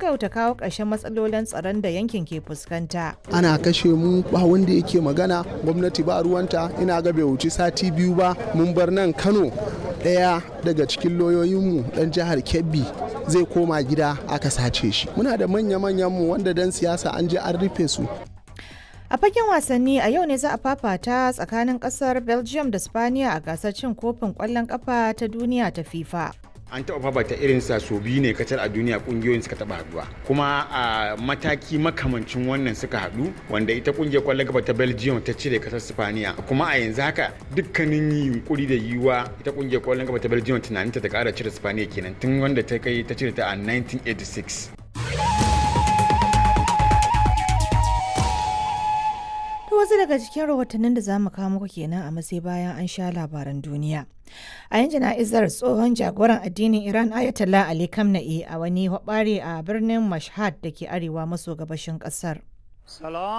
gaggauta kawo ƙarshen matsalolin tsaron da yankin ke fuskanta. ana kashe mu ba wanda yake magana gwamnati ba ruwanta ina ga bai wuci sati biyu ba mun bar nan kano ɗaya daga cikin lauyoyinmu ɗan jihar kebbi zai koma gida aka sace shi muna da manya-manyan mu wanda dan siyasa an je an rufe su A fagen wasanni a yau ne za a fafata tsakanin kasar Belgium da Spaniya a gasar cin kofin ƙwallon ƙafa ta duniya ta FIFA. an taɓa fafata irin sa so biyu ne kacal a duniya kungiyoyin suka taɓa haɗuwa kuma a mataki makamancin wannan suka haɗu wanda ita kungiyar kwallon gaba ta belgium ta cire kasar spaniya kuma a yanzu haka dukkanin yunkuri da yiwuwa ita kungiyar kwallon gaba ta belgium tunaninta ta ƙara cire spaniya kenan tun wanda ta kai ta cire ta a 1986 To wasu daga cikin rahotannin da za mu kawo muku kenan a matsayi bayan an sha labaran duniya. A yin jana'izar tsohon jagoran addinin Iran Ayatollah Ali Khamenei a wani hwabari a birnin Mashhad da ke arewa maso gabashin kasar.